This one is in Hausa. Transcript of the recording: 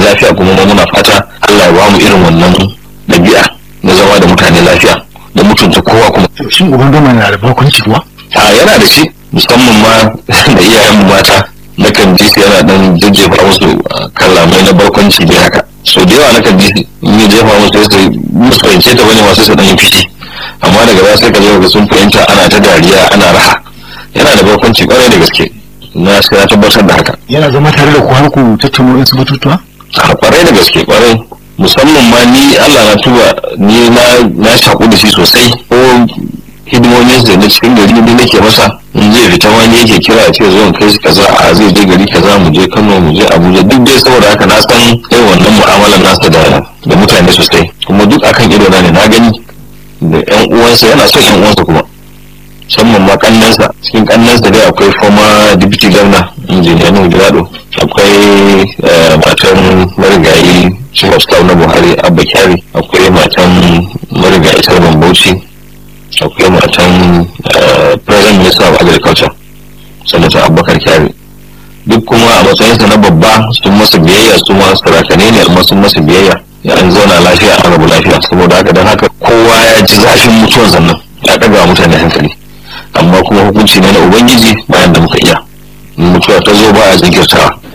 lafiya kuma ma muna fata Allah ya ba mu irin wannan ɗabi'a na zama da mutane lafiya da mutunta kowa kuma shin uban gama na da barkwanci kuwa a yana da shi musamman ma da iyayen mata na kan ji su yana dan jajjefa musu kalamai na barkwanci dai haka so da yawa na kan ji in yi jefa musu sai musu fahimce ta bane masu su dan yi fishi amma daga baya sai ka zo ga sun fahimta ana ta dariya ana raha yana da barkwanci kwarai da gaske na sai na tabbatar da haka yana zama tare da ku har ku tattauna wasu batutuwa a kwarai da gaske kwarai musamman ma ni Allah na tuba ni na na shaku da shi sosai ko hidimomin da na cikin gari ne nake masa in zai fita ma ne yake kira a ce zo in kai shi kaza a zai je gari kaza mu je Kano mu je Abuja duk dai saboda haka na san irin wannan mu'amalar nasa da da mutane sosai kuma duk akan ido na ne na gani da ƴan uwansa yana son ƴan uwansa kuma musamman ma kannansa cikin kannansa dai akwai former deputy governor injiniya Nuhu Gado akwai matan marigayi chief of staff na Buhari Abba Kyari akwai matan marigayi Sarban Bauchi akwai matan president minister of agriculture sanata Abubakar Kyari duk kuma a matsayinsa na babba sun masa biyayya su ma sarakane ne amma sun masa biyayya ya an zauna lafiya an rabu lafiya saboda haka don haka kowa ya ji zafin mutuwan sannan ya ɗaga mutane hankali amma kuma hukunci ne na ubangiji bayan da muka iya mutuwa ta zo ba a jinkirtawa